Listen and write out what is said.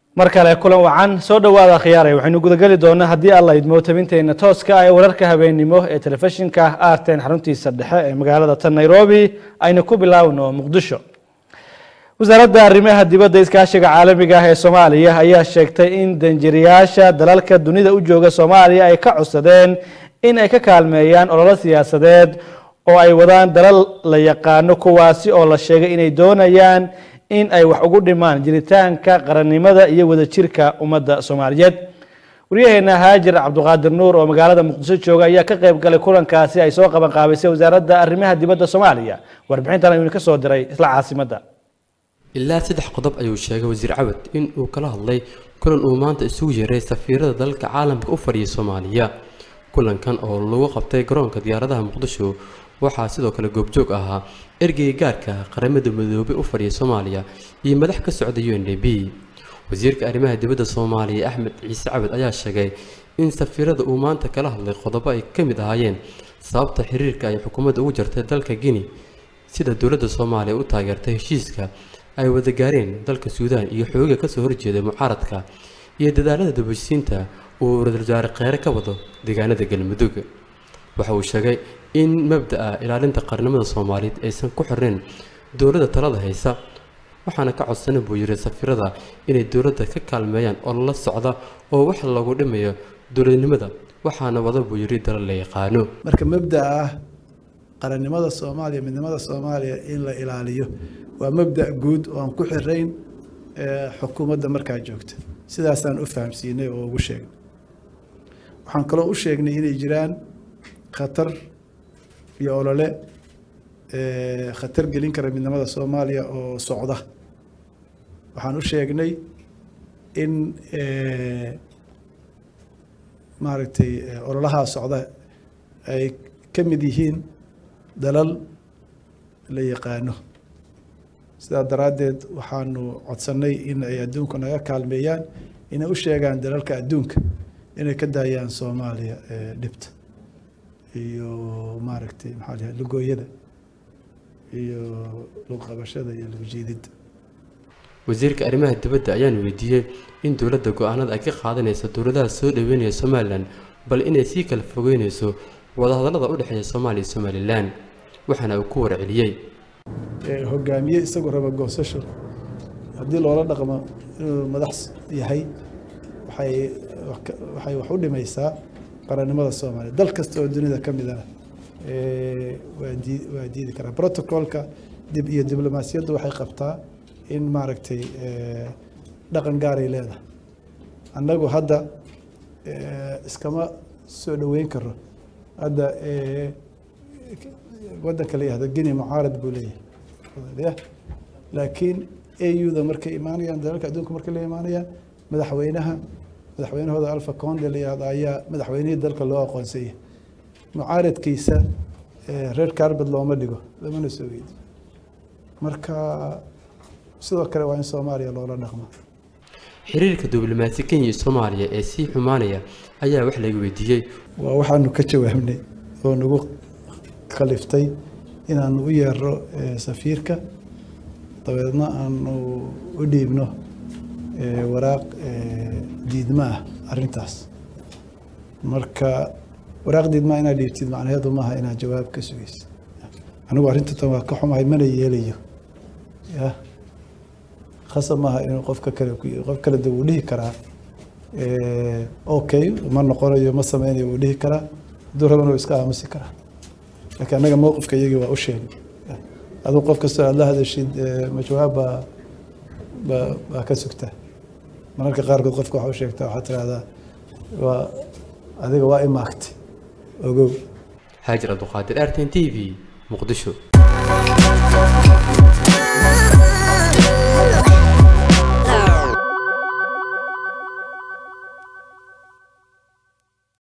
mar kale kulan wacan soo dhowaada khiyaaray waxaynu gudageli doonaa haddii alla idmo tabinteena tooska ee wararka habeennimo ee telefishinka arten xaruntiisa dhexe ee magaalada tan nairobi aynu ku bilaawno muqdisho wasaaradda arrimaha dibadda iskaashiga caalamiga ah ee soomaaliya ayaa sheegtay in danjiriyaasha dalalka dunida u jooga soomaaliya ay ka codsadeen in ay ka kaalmeeyaan ololo siyaasadeed oo ay wadaan dalal la yaqaano kuwaasi oo la sheegay inay doonayaan in ay wax ugu dhimaan jiritaanka qarannimada iyo wadajirka ummadda soomaaliyeed waryaheena haajir cabduqaadir nuur oo magaalada muqdisho jooga ayaa ka qayb galay kulankaasi ay soo qaban qaabisay wasaaradda arrimaha dibadda soomaaliya warbixintan ayuu ka soo diray isla caasimadda ilaa saddex qodob ayuu sheegay wasiir cawad in uu kala hadlay kulan uu maanta isugu yeeray safiirada dalalka caalamka u fadhiyay soomaaliya kulankan oo lagu qabtay garoonka diyaaradaha muqdisho waxaa sidoo kale goobjoog ahaa ergeyga gaarka qaramada midoobay u fadhiya soomaaliya iyo madax ka socda u n d b wasiirka arrimaha dibadda soomaaliya axmed ciise cabad ayaa sheegay in safiirada uu maanta kala hadlay qodobo ay ka mid ahaayeen sababta xiriirka ay xukuumadda ugu jartay dalka guinea sida dowladda soomaaliya u taageertay heshiiska ay wada gaareen dalka suudaan iyo xooga kasoo horjeeda mucaaradka iyo dadaalada dabashisiinta uu ra-iisul wasaare kheyre ka wado deegaanada galmudug waxa uu sheegay in mabda-a ilaalinta qarnimada soomaaliyeed aysan ku xirnayn dowladda talada haysa waxaana ka codsanan buu yiri safiirada inay dowladda ka kaalmeeyaan oo la socda oo wax lagu dhimayo dowladnimada waxaana wada buu yiri dalal la yaqaano marka mabda ah qarannimada soomaaliya midnimada soomaaliya in la ilaaliyo waa mabda guud oo aan ku xirayn xukuumadda markaa joogta sidaasaan u fahamsiinay oo ugu sheegnay waxaan kaloo u sheegnay inay jiraan khatar iyo olole khatar gelin kara midnimada soomaaliya oo socda waxaan u sheegnay in maaragtay ololahaa socda ay ka mid yihiin dalal la yaqaano sidaa daraaddeed waxaanu codsannay in ay adduunku naga kaalmeeyaan inay u sheegaan dalalka adduunka inay ka daayaan soomaaliya dhibta iyo maaragtay maxaa la lugooyada iyo lugqabashada iyo lugjiididda wasiirka arrimaha dibadda ayaan weydiiyey in dowladda go-aanada ay ka qaadanayso dowladaha soo dhaweynaya somalilan bal inay sii kala fogeynayso wadahadallada u dhexeeya soomaaliya iyo somalilan waxaana uu ku warceliyey hogaamiye isagoo raba goosasho haddii loola dhaqmo inuu madax yahay waxay waxay wax u dhimaysaa qarannimada soomaaliya dal kasta oo dunida ka midana waa dii waa diidi karaa protocolka dib iyo diblomaasiyaddu waxay qabtaa in maaragtay dhaqan gaaray leedahay annagu hadda iskama soo dhoweyn karo hadda waddanka la yihahdo guinea mucaarad buu leeyahay laakiin au-da markay imaanayaan dalalka adduunka markay la imaanayaan madaxweynaha madaxweynahooda alfa conde la yihahdo ayaa madaxweynihii dalka loo aqoonsaya mucaaradkiisa reer carbad looma dhigo lamana soo weydi marka sidoo kale waa in soomaaliya loola dhaqmo xiriirka diblomaasi kenya iyo soomaaliya ee sii xumaanaya ayaa wax laga weydiiyey waa waxaanu ka jawaabnay oo nagu khaliftay inaanu u yeero safiirka dabeedna aanu u dhiibno waraaq diidma ah arrintaas marka waraaq diidmaa inaad dhiibtid macnaheedu maaha inaad jawaab ka sugaysid anigu arrinta tan waa ka xumahay mana yeelayo ya khasab maaha inuu qofka kale qof kale de wuu dhihi karaa okay ma noqonayo ma sameynayo wuu dhihi karaa hadduu rabana wuu iska aamusi karaa laakiin annaga mowqifka iyagii waa u sheegay aduu qof kastoo aad la hadashid ma jawaab baa baa baa ka sugtaa mararka qaarkood qofka waxa u sheegtaa waxaad tirahdaa waa adiga waa imaagtay ogow haajir abduqaadir arten t v muqdisho